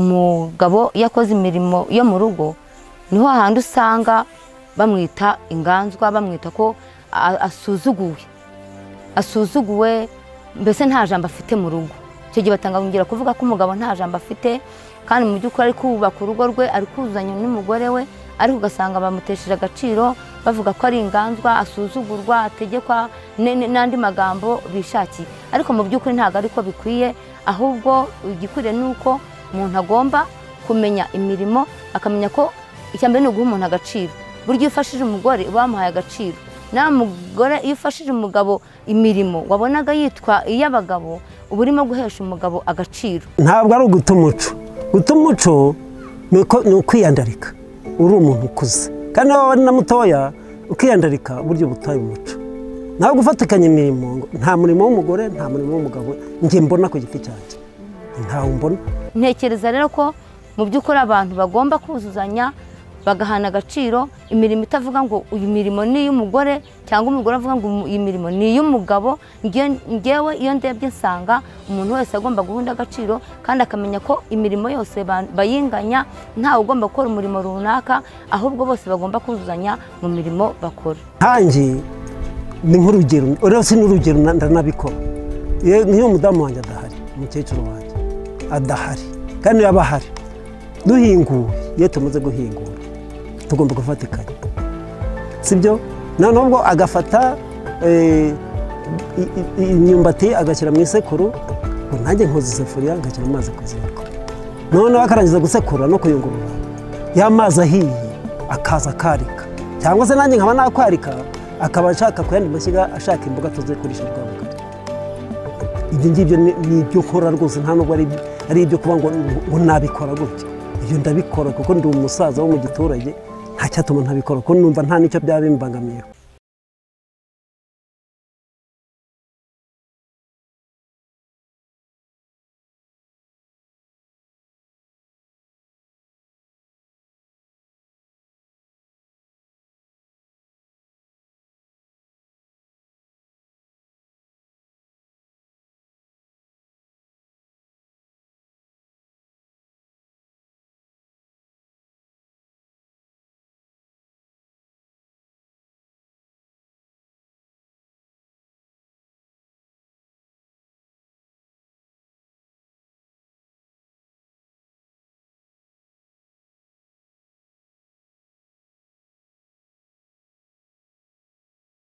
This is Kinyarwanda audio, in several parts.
umugabo iyo akoze imirimo yo mu rugo niho hahandi usanga bamwita inganzwa bamwita ko a- asuzuguwe asuzuguwe mbese nta jambo afite mu rugo icyo gihe batangabungira kuvuga ko umugabo nta jambo afite kandi mu by'ukuri ari kubaka urugo rwe ari kuzuzanya n'umugore we ariko ugasanga bamutesheje agaciro bavuga ko ari inganzwa asuzugurwa ategekwa ne- ne- n'andi magambo bishakiye ariko mu by'ukuri ntabwo ariko bikwiye ahubwo igikwiriye ni uko umuntu agomba kumenya imirimo akamenya ko icya mbere ni uguha umuntu agaciro burya iyo ufashije umugore uba wamuhaye agaciro nawe mugore iyo ufashije umugabo imirimo wabonaga yitwa iy'abagabo uba urimo guhesha umugabo agaciro ntabwo ari uguta umuco guta umuco ni uko- ni ukwiyandarika uri umuntu ukuze kandi niba waba ari na mutoya ukiyandarika burya uba utaye umuco ntabwo ufatikanya imirimo ngo nta murimo w'umugore nta murimo w'umugabo njye mbona ku giti cyanjye ntawo mbona ntekereza rero ko mu by'ukuri abantu bagomba kuzuzanya bagahana agaciro imirimo itavuga ngo uyu mirimo ni iy'umugore cyangwa umugore avuga ngo umu- iyi mirimo ni iy'umugabo nge- ngewe iyo ndebye nsanga umuntu wese agomba guhunda agaciro kandi akamenya ko imirimo yose ba- bayinganya ntawe ugomba gukora umurimo runaka ahubwo bose bagomba kuzuzanya mu mirimo bakora nkanjye ni nk'urugero uretse n'urugero na- ndanabikora Iyo- nk'iyo umudamu wanjye adahari umukecuru wanjye adahari kandi yaba ahari duhinguye iyo tumaze guhingura tugomba gufatikanya sibyo nta n'ubwo agafata eh, i- i- i- imyumbati agashyira mu isekuru ngo nanjye nkoze isafuriya ngashyira amazi ku ziko noneho akarangiza gusekura no kuyungurura ya mazi ahiye akaza akarika cyangwa se nanjye nkaba nakwarika akaba ashaka ku yandi mashyiga ashaka imboga tuzi kurisha rwa bugari ibyo ngibyo ni ni ibyo nkora rwose nta nubwo ari ari ibyo kuba ngo ngo nabikora gutya ibyo ndabikora kuko ndi umusaza wo mu giturage nta cyatuma ntabikora kuko numva nta n'icyo byaba bimbangamiyeho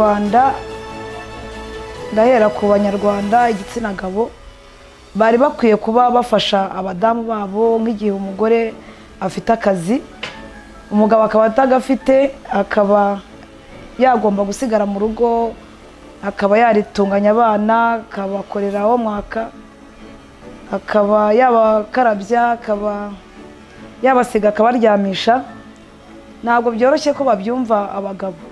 rwanda ndahera ku banyarwanda igitsina gabo bari bakwiye kuba bafasha abadamu babo nk'igihe umugore afite akazi umugabo akaba atagafite akaba yagomba gusigara mu rugo akaba yaritunganya abana akabakorera aho mwaka akaba yabakarabya akaba yabasiga akabaryamisha ntabwo byoroshye ko babyumva abagabo